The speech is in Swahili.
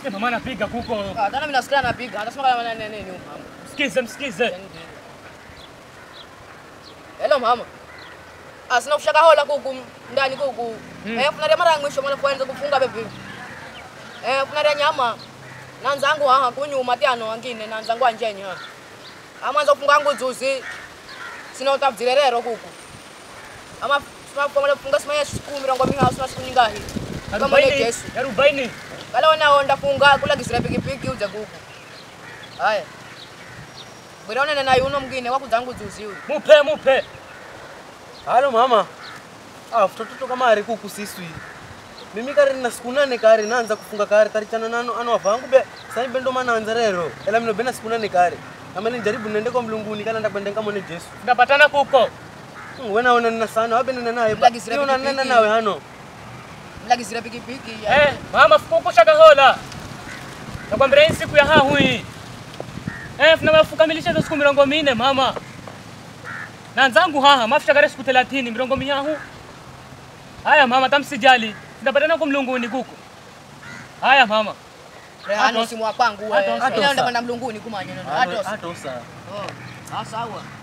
Msikie mama anapiga kuko. Ah, tena mimi nasikia anapiga. Anasema kama nani nini huyu mama. Msikize, msikize. Hello mama. Ah, sina kushaka hola kuku ndani kuku. Eh, kuna mara ya mwisho mwana kwanza kufunga bebe. Eh, kuna nyama. Nanza angu aha kunyuma tiano wangine nanza ngwa njenye ha. Amanza kufunga angu zuzi. Sina utabzirerero kuku. Ama sima kwa kufunga sima ya siku mirongo miha sina siku nyingahi. Kama ni Arobaini. Yesu. Arobaini. Kala wana onda funga kula kisira pikipiki uja kuku. Haya. Bwiraone na yuno mwingine wakuzangu zuzi huyu. Mupe, mupe. Halo mama. Ah, mtoto kama ari kuku siswi. Mimi kari na siku nane kari naanza kufunga kari kari chana nano ano avangu be. Sasa bendo mana anza rero. Ela mino bena siku nane kari. Kama ni jaribu nende kwa mlunguni kana ndakwenda kama ne Yesu. Tunapatana kuko. Mm, Wena ona nina sana wabe nina nawe. Mlagi sira Ni una pikipiki. nena nawe hano. Mla kisira pikipiki ya. Eh, mama fukuku shaka hola. Nakwambia hii siku ya hahu hii. Eh, funa mafukamilisha hizo siku mirongo minne mama. Na nzangu haha mafisha kare siku 30 mirongo mihahu. Haya mama tamsijali. Tunapatana kwa mlunguni kuko. Haya mama. Rehano simu wa kwangu Ato- wewe. ato- Ila ndo kwenda mlunguni kumanya neno. Hato Atos. hato sa. Oh. Ah sawa.